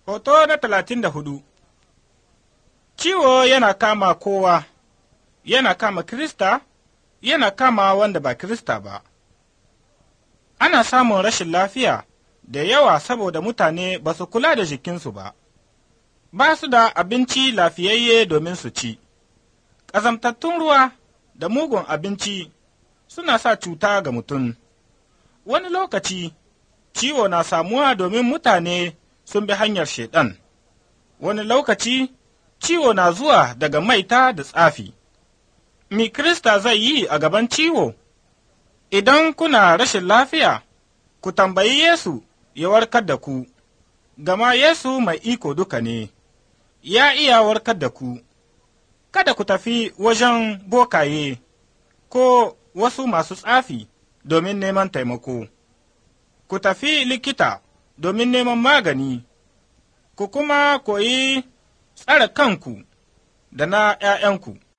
Hoto na talatin da hudu Ciwo yana kama kowa, yana kama Kirista, yana kama wanda ba Kirista ba. Ana samun rashin lafiya da yawa saboda mutane ba su kula da jikinsu ba, ba su da abinci lafiyayye domin su ci. Ƙazamtattun ruwa da mugun abinci suna sa cuta ga mutum. Wani lokaci, ciwo na samuwa domin mutane sun bi hanyar Shaiɗan. Wani lokaci, ciwo na zuwa daga maita da tsafi. Mi Kirista zai yi a gaban ciwo? Idan kuna rashin lafiya, ku tambayi Yesu ya warkar da ku, gama Yesu mai iko duka ne, ya iya warkar da ku. Kada ku tafi wajen bokaye ko wasu masu tsafi domin neman taimako. Ku tafi likita domin neman magani, ku kuma koyi tsare kanku da na ’ya'yanku.